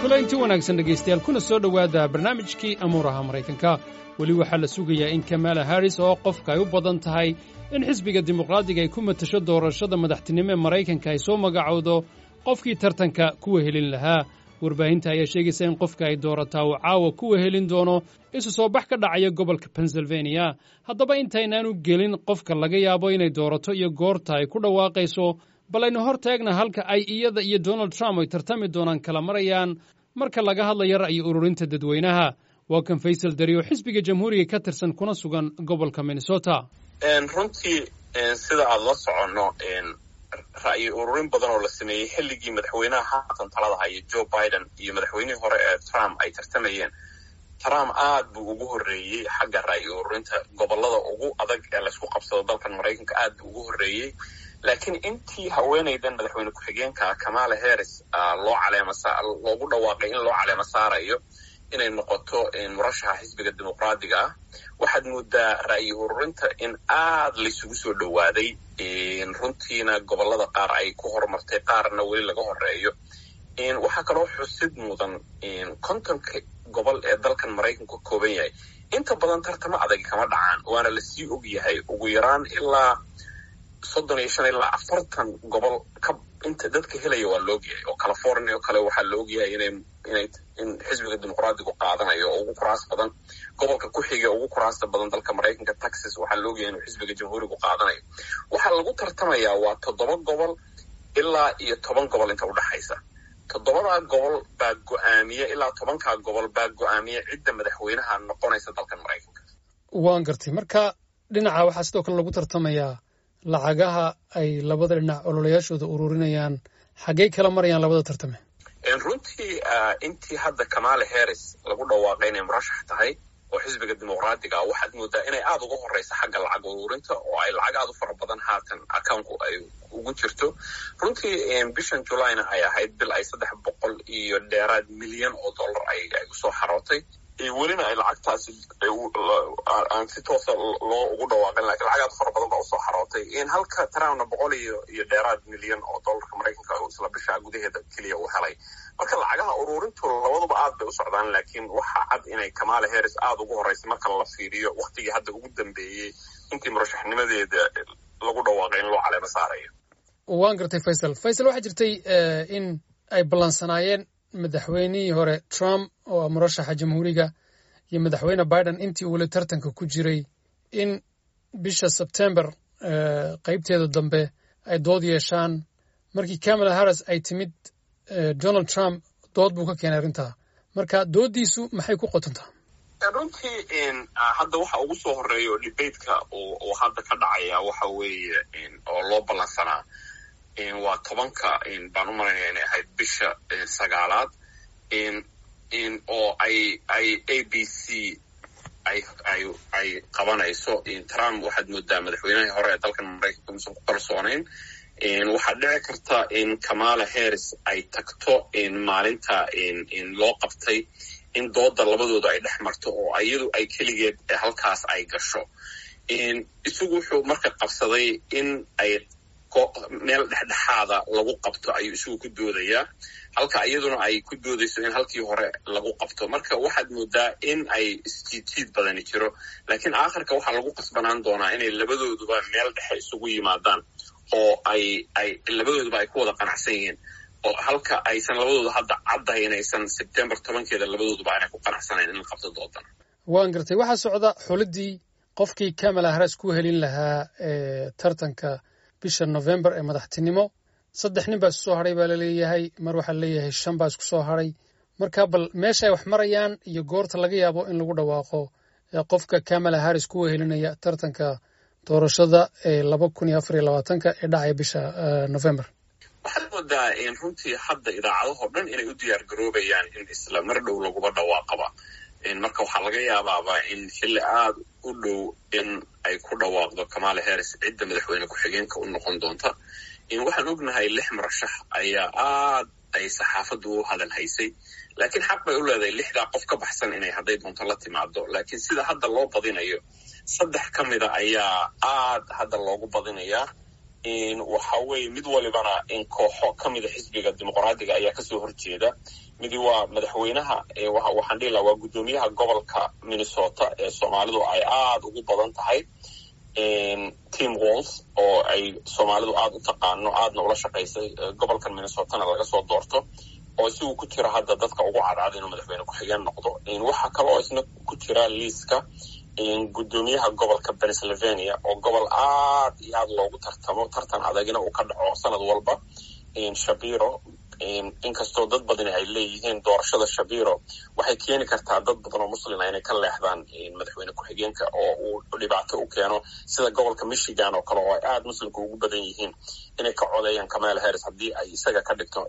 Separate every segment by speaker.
Speaker 1: kulanti wanaagsan dhegaystayaal kuna soo dhowaada barnaamijkii amuuraha maraykanka weli waxaa la sugayaa in kamala harris oo qofka ay u badan tahay in xisbiga dimuqraadiga ay ku matasho doorashada madaxtinimo ee maraykanka ay soo magacowdo qofkii tartanka kuwa helin lahaa warbaahinta ayaa sheegaysa in qofka ay doorataa uu caawa kuwa helin doono isu soo bax ka dhacaya gobolka pennsylvania haddaba intaynaanu gelin qofka laga yaabo inay doorato iyo goorta ay ku dhawaaqayso bal aynu hor taagna halka ay iyada iyo donald trump ay tartami doonaan kala marayaan marka laga hadlayo ra'yi ururinta dadweynaha waa kan faysal dari oo xisbiga jamhuuriga ka tirsan kuna sugan gobolka minnesota
Speaker 2: runtii sida aada la soconno ra'yi ururin badan oo la sameeyey xilligii madaxweynaha haatan talada haya joe biden iyo madaxweynihii hore ee trump ay tartamayeen trump aad buu ugu horreeyey xagga ra'yi ururinta gobolada ugu adag ee laysku qabsado dalkan maraykanka aad buu ugu horreeyey laakiin intii haweenaydan madaxweyne ku-xigeenka kamala harris loo caleema loogu dhawaaqay in loo caleemo saarayo inay noqoto murashaxa xisbiga dimuqraadiga ah waxaad moodaa ra'yi ururinta in aad laysugu soo dhowaaday runtiina gobolada qaar ay ku horumartay qaarna weli laga horeeyo waxaa kaloo xusid mudan kontonka gobol ee dalkan maraykanku ka kooban yahay inta badan tartamo adag kama dhacaan waana lasii og yahay ugu yaraan ilaa soddon iyo shan ilaa afartan gobol ka inta dadka helaya waa la ogyahay oo california oo kale waxaa la ogyahay inay inay in xisbiga dimuqraadigu qaadanayo oo ugu kuraas badan gobolka ku xiga ugu kuraasta badan dalka maraykanka texas waxaa la ogyahay inuu xisbiga jamhuurigu qaadanayo waxaa lagu tartamayaa waa toddoba gobol ilaa iyo toban gobol inta udhexaysa toddobadaa gobol baa go-aamiya ilaa tobankaa gobol baa go-aamiya cidda madaxweynaha noqonaysa dalkan maraykanka
Speaker 1: waan gartay marka dhinaca waxaa sidoo kale lagu tartamayaa lacagaha ay labada dhinac ololayaashooda ururinayaan xaggey kala marayaan labada tartame
Speaker 2: runtii intii hadda kamala harris lagu dhawaaqay inay murashax tahay oo xisbiga dimuqraadiga waxaad moodaa inay aada uga horeysa xagga lacag ururinta oo ay lacag aada u fara badan haatan accounku ay ugu jirto runtii bishan julayna ay ahayd bil ay saddex boqol iyo dheeraad milyan oo dollar ay usoo xarootay welina ay lacagtaasi aan si toosa loo ugu dhawaaqin lakin lacag aad fara badan baa usoo xarootay halka trumpna boqol iyo iyo dheeraad milyan oo dollarka maraykanka isla bisha gudaheeda keliya uu helay marka lacagaha ururintu labaduba aad bay u socdaan laakiin waxaa cad inay kamala harris aada ugu horreysay marka la fiiriyo waktigii hadda ugu dambeeyey intii murashaxnimadeeda lagu dhawaaqay in loo caleemo saarayo
Speaker 1: waan gartay faysal faysal waxaa jirtay in ay ballansanaayeen madaxweynihii hore trump oo ah murashaxa jamhuuriga iyo madaxweyne biden intii weli tartanka ku jiray in bisha sebtember qaybteeda dambe ay dood yeeshaan markii kamala harris ay timid donald trump dood buu ka keenay arrintaa marka dooddiisu maxay ku qotontaa
Speaker 2: runtii hadda waxa ugu soo horeeya oo debateka oo hadda ka dhacaya waxa weeye oo loo ballansanaa waa tobanka baan u malaynaya inay ahayd bisha sagaalaad oo ay ay a b c ay ay ay qabanayso trump waxaad moodaa madaxweynahii hore ee dalkan maraykanka musan ku kalsoonayn waxaa dhici karta in kamala harris ay tagto maalinta loo qabtay in dooda labadooda ay dhex marto oo iyadu ay keligeed halkaas ay gasho isagu wuxuu marka qabsaday in ay meel dhexdhexaada lagu qabto ayuu isagu ku doodayaa halka iyaduna ay ku doodayso in halkii hore lagu qabto marka waxaad moodaa in ay isjiidjiid badani jiro laakiin aakhirka waxaa lagu qasbanaan doonaa inay labadooduba meel dhexe isugu yimaadaan oo ay ay labadooduba ay ku wada qanacsan yihiin oo halka aysan labadooda hadda caddahay inaysan sebtembar tobankeeda labadooduba aanay ku qanacsanayn in la qabto doodan
Speaker 1: waan gartay waxaa socda xuliddii qofkii kamala harris ku helin lahaa tartanka bisha november ee madaxtinimo saddex nin baa isku soo hadhay baa laleeyahay mar waxaa laleeyahay shan baa isku soo hadhay marka bal meesha ay wax marayaan iyo goorta laga yaabo in lagu dhawaaqo qofka kamala harris kuwa helinaya tartanka doorashada ee laba kun iyo afar iyo labaatanka ee dhacaya bisha november
Speaker 2: waxaad moodaa runtii hadda idaacadahoo dhan inay u diyaar garoobayaan in isla mar dhow laguba dhawaaqaba marka waxaa laga yaabaaba in xilli aada u dhow in ay ku dhawaaqdo kamala harris cidda madaxweyne ku-xigeenka u noqon doonta waxaan ognahay lix murashax ayaa aad ay saxaafaddu u hadal haysay laakiin xaq bay u leedahay lixdaa qof ka baxsan inay hadday doonto la timaado laakiin sida hadda loo badinayo saddex ka mida ayaa aad hadda loogu badinayaa waxa weeye mid walibana in kooxo ka mida xisbiga dimuqraadiga ayaa kasoo horjeeda midi waa madaxweynaha waxaan dhihi laha waa guddoomiyaha gobolka minnesota ee soomaalidu ay aada ugu badan tahay tim walls oo ay soomaalidu aada u taqaano aadna ula shaqaysay gobolkan minnesotana laga soo doorto oo isigu ku jira hadda dadka ugu cadcad inuu madaxweyne ku-xigeen noqdo waxaa kale oo isna ku jira liiska guddoomiyaha gobolka pennsylvania oo gobol aad iyo aad loogu tartamo tartan adagina uu ka dhaco sanad walba shabiro inkastoo dad badani ay leeyihiin doorashada shabiro waxay keeni kartaa dad badan oo muslima inay ka leexdaan madaxweyne ku-xigeenka oo uu dhibaato u keeno sida gobolka michigan oo kale oo ay aada muslimka ugu badan yihiin inay ka codeeyaan kamala harris haddii ay isaga ka dhigto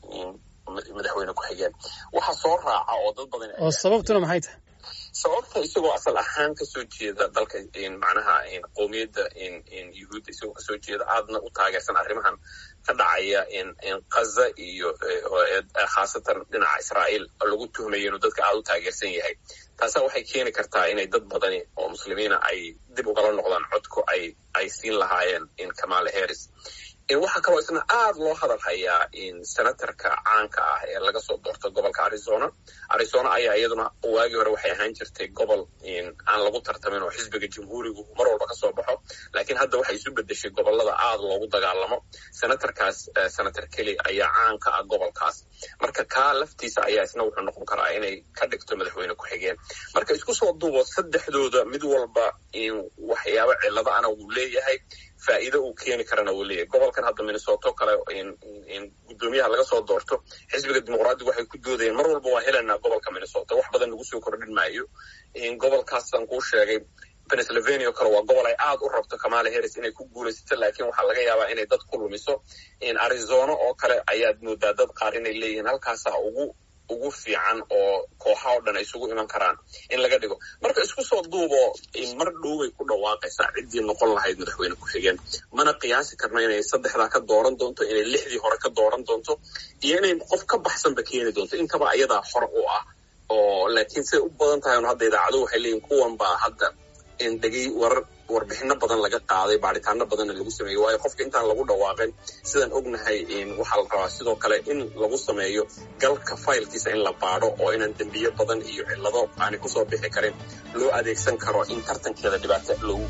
Speaker 2: madaxweyne ku-xigeen waxa soo raaca oo dad badan
Speaker 1: oo sababtuna maxay tahay
Speaker 2: sababta isagoo asal ahaan kasoo jeeda dalka macnaha qowmiyadda yuhuudda isagoo kasoo jeeda aadna u taageersan arrimahan ka dhacaya kaza iyo khaasatan dhinaca israa'iil lagu tuhmayo inuu dadka aada u taageersan yahay taasa waxay keeni kartaa inay dad badani oo muslimiina ay dib ugala noqdaan codku ay ay siin lahaayeen kamala harris waxaa kaloo isna aada loo hadal hayaa senatarka caanka ah ee laga soo doorto gobolka arizona arizona ayaa iyaduna waagii hore waxay ahaan jirtay gobol aan lagu tartamin oo xisbiga jamhuurigu mar walba kasoo baxo laakiin hadda waxay isu bedeshay gobolada aada loogu dagaalamo senatarkaas senator kelly ayaa caanka ah gobolkaas marka kaa laftiisa ayaa isna wuxuu noqon karaa inay ka dhigto madaxweyne ku-xigeen marka isku soo duubo saddexdooda mid walba waxyaabo cilado ana wuu leeyahay faa'iido uu keeni karana wuu leeyahay gobolkan hadda minnesoto kale guddoomiyaha laga soo doorto xisbiga dimuqraadigu waxay ku doodayeen mar walba waa helanaa gobolka minnesota wax badan nagu soo kordhin maayo gobolkaasaan kuu sheegay pennsylvania o kale waa gobol ay aada u rabto kamala harris inay ku guulaysato laakiin waxaa laga yaabaa inay dad ku lumiso arizona oo kale ayaad moodaa dad qaar inay leeyihiin halkaasaa ugu ugu fiican oo kooxa oo dhan ay isugu iman karaan in laga dhigo marka isku soo duubo mar dhowbay ku dhawaaqaysaa ciddii noqon lahayd madaxweyne ku-xigeen mana qiyaasi karno inay saddexdaa ka dooran doonto inay lixdii hore ka dooran doonto iyo inay qof ka baxsanba keeni doonto intaba ayadaa hor u ah oo laakiin siday u badan tahay un hadda idaacadu waxay leeyihin kuwan baa hadda dhegey warar warbixino badan laga qaaday baaritaano badanna lagu sameeyey waayo qofka intaan lagu dhawaaqin sidaan ognahay waxaa la rabaa sidoo kale in lagu sameeyo galka faylkiisa in la baadho oo inaan dembiyo badan iyo cillado aanay kusoo bixi karin loo adeegsan karo in tartankeeda dhibaato loogu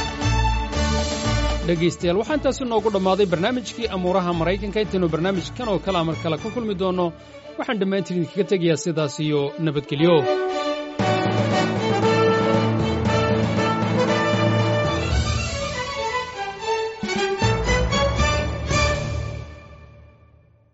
Speaker 2: geysto
Speaker 1: dhegaystayaal waxaa intaasu noogu dhammaaday barnaamijkii amuuraha maraykanka intaynu barnaamijkan oo kale amar kale ku kulmi doonno waxaan dhammaantiin idinkaga tegayaa sidaas iyo nabadgelyo